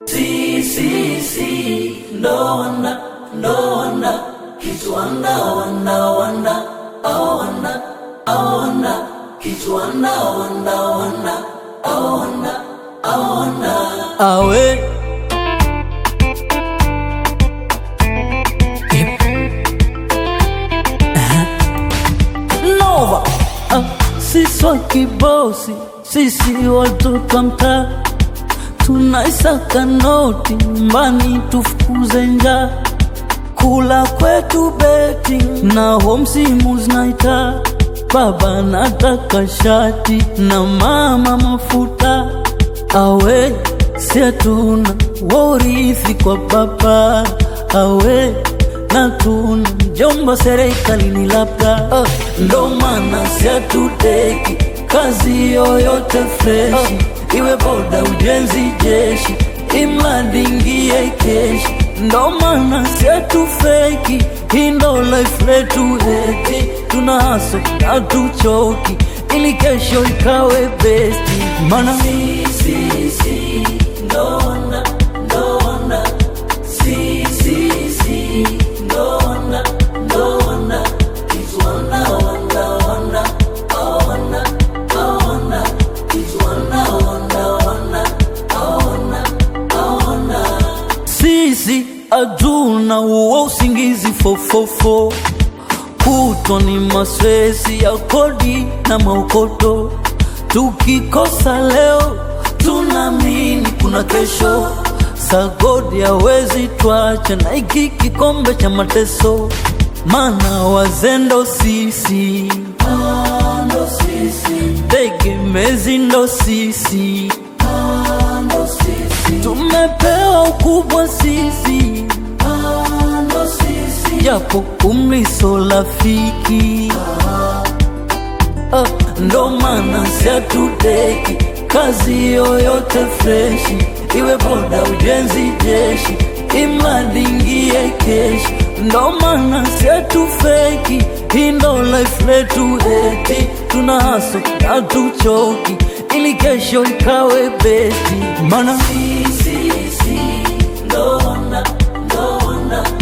si si si ndo wanda ndo wanda kitu wanda wanda wanda au wanda au wanda kitu wanda wanda wanda au wanda au wanda awe Nova ah, sisi wa kibosi, sisi watoto wa mtaa tunaisaka noti mbani tufukuze njaa, kula kwetu beti na huo msimu zinaita baba nataka shati na mama mafuta awe si hatuna worithi kwa baba awe na tuna mjomba serikalini labda uh, ndo maana si hatuteki kazi yoyote freshi uh, iwe boda ujenzi jeshi imradi ingie keshi ndo maana si hatufeki hii ndo life letu eti tuna haso na tuchoki ili kesho ikawe besti mana si si si ndo wanda ndo wanda si si si ndo wanda ndo wanda kitu wanda wanda wanda au wanda au wanda kitu wanda wanda wanda au wanda au wanda sisi hatuna uo usingizi fofofo kutwa ni maswezi ya kodi na maukoto tukikosa leo tunaamini kuna kesho sagodi hawezi twacha na iki kikombe cha mateso mana wazendo sisi Ah, ndo sisi tegemezi ndo sisi Ah, ndo sisi tumepewa ukubwa sisi Ah, ndo sisi japo umri so rafiki Ah, ndo maana siatuteki kazi yoyote freshi iwe boda ujenzi jeshi imradi ingie keshi ndo maana siatufeki hii ndo life letu eti tuna haso na tuchoki ili kesho ikawe beti mana si si si ndo wanda ndo wanda